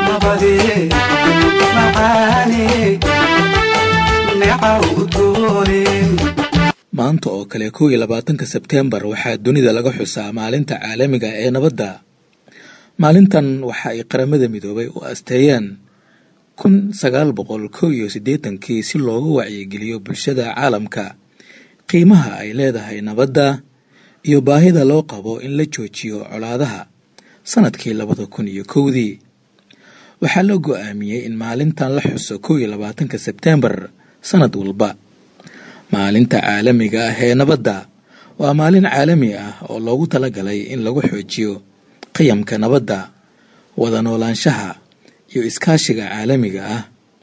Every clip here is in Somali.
maanta oo kale kow iyo labaatanka sebteembar waxaa dunida laga xusaa maalinta caalamiga ee nabadda maalintan waxa ay qaramada midoobay u asteeyeen kun sagaal boqol kow iyo siddeetankii si loogu wacyigeliyo bulshada caalamka qiimaha ay leedahay nabadda iyo baahida loo qabo in la joojiyo colaadaha sannadkii labada kun iyo kowdii waxaa la go'aamiyey in maalintan la xuso kow iyo labaatanka sebteembar sannad walba maalinta caalamiga ah ee nabadda waa maalin caalami ah oo loogu talagalay in lagu xoojiyo qiyamka nabadda wada noolaanshaha iyo iskaashiga caalamiga ah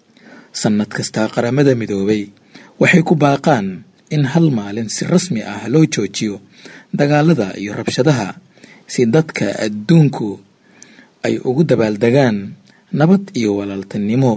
sannad kasta qaramada midoobay waxay ku baaqaan in hal maalin si rasmi ah loo joojiyo dagaalada iyo rabshadaha si dadka adduunku ay ugu dabaaldegaan nabad iyo walaaltinimo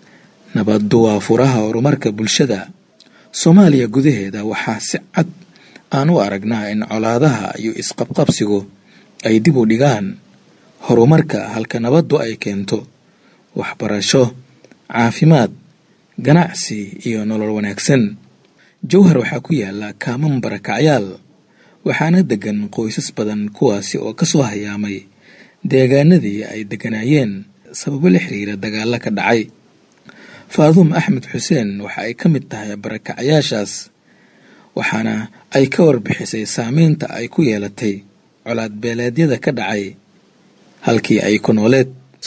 nabaddu waa furaha horumarka bulshada soomaaliya gudaheeda waxaa si cad aan u aragnaa in colaadaha iyo isqabqabsigu ay dib u dhigaan horumarka halka nabaddu ay keento waxbarasho caafimaad ganacsi iyo nolol wanaagsan jowhar waxaa ku yaala kaaman barakacyaal waxaana deggan qoysas badan kuwaasi oo ka soo hayaamay deegaanadii ay degganaayeen sababo la xiriira dagaalla ka dhacay faaduum axmed xuseen waxa ay ka mid tahay barakacyaashaas waxaana ay ka warbixisay saameynta ay ku yeelatay colaad beeleedyada ka dhacay halkii ay ku nooleed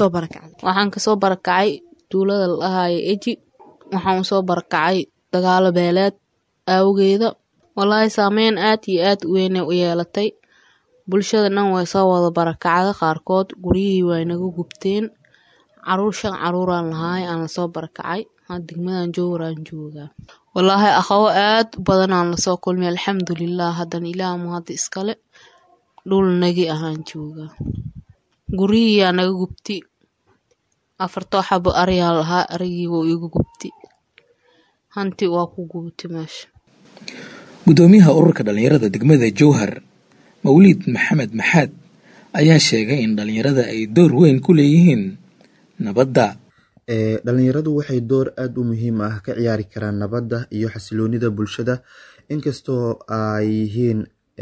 waxaan kasoo barakacay duulada la dhahaayo eji waxaan usoo barakacay dagaalo beeleed aawgeeda walaahi saameyn aad iyo aad u weynay u yeelatay bulshada dhan way soo wada barakacda qaarkood guryihii way naga gubteen caruur shan caruuraan lahaay aan lasoo barakacay degmadan jowraan joogaa walaahi aqabo aad u badanaan lasoo kulmay alxamdulilah haddana ilaah mahad iskale dhul nagi ahaan joogaa guryihiyaa naga gubti afartoo xabo ariyaa lahaa arigii wuu iga gubti hanti waa ku gubti meesha guddoomiyaha ururka dhallinyarada degmada jowhar mawliid maxamed maxaad ayaa sheegay in dhallinyarada ay door weyn ku leeyihiin nabadda dhalinyaradu waxay door aada u muhiim ah ka ciyaari karaan nabadda iyo xasiloonida bulshada inkastoo ay yihiin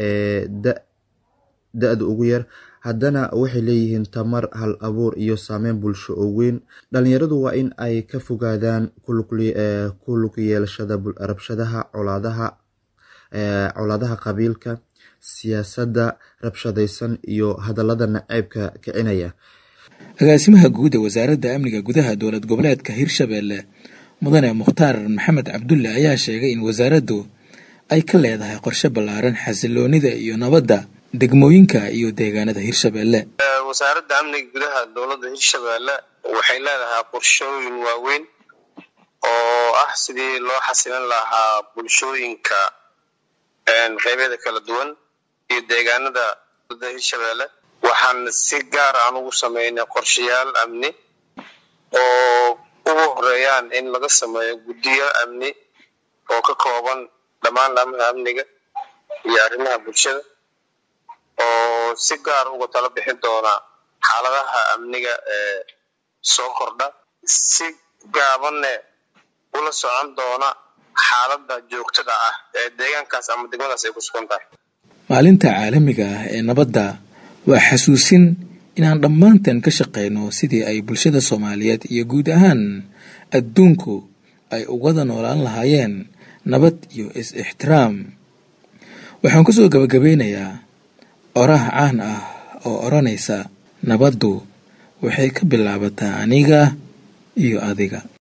da-da ugu yar haddana waxay leeyihiin tamar hal abuur iyo saameyn bulsho oo weyn dhalinyaradu waa in ay ka fogaadaan ku lug yeelashada rabshadaha colaadaha colaadaha qabiilka siyaasadda rabshadaysan iyo hadallada naceybka kicinaya agaasimaha guud ee wasaaradda amniga gudaha dowlad goboleedka hirshabeelle mudane mukhtaar maxamed cabdulle ayaa sheegay in wasaaraddu ay ka leedahay qorshe ballaaran xasiloonida iyo nabadda degmooyinka iyo deegaanada hirshabeelle wasaaradda amniga gudaha dowladda hirshabeelle waxay leedahay qorshooyin waaweyn oo ah sidii loo xasilin lahaa bulshooyinka qeybyada kala duwan iyo deegaanada dowladda hirshabeelle waxaan si gaar aan ugu sameynay qorshayaal amni oo ugu horeeyaan in laga sameeyo guddiyo amni oo ka kooban dhammaan laamaha amniga iyo arrimaha bulshada oo si gaar uga tala bixin doona xaaladaha amniga ee soo kordha si gaabanne ula socon doona xaaladda joogtada ah ee deegaankaas ama degmadaas ay ku sugan tahay maalinta caalamiga ah ee nabadda waa xasuusin inaan dhammaanteen ka shaqayno sidii ay bulshada soomaaliyeed iyo guud ahaan adduunku ay ugada noolaan lahaayeen nabad iyo is-ixtiraam waxaan ku soo gabagabeynayaa oraah caan ah oo odhanaysa nabaddu waxay ka bilaabataa aniga iyo adiga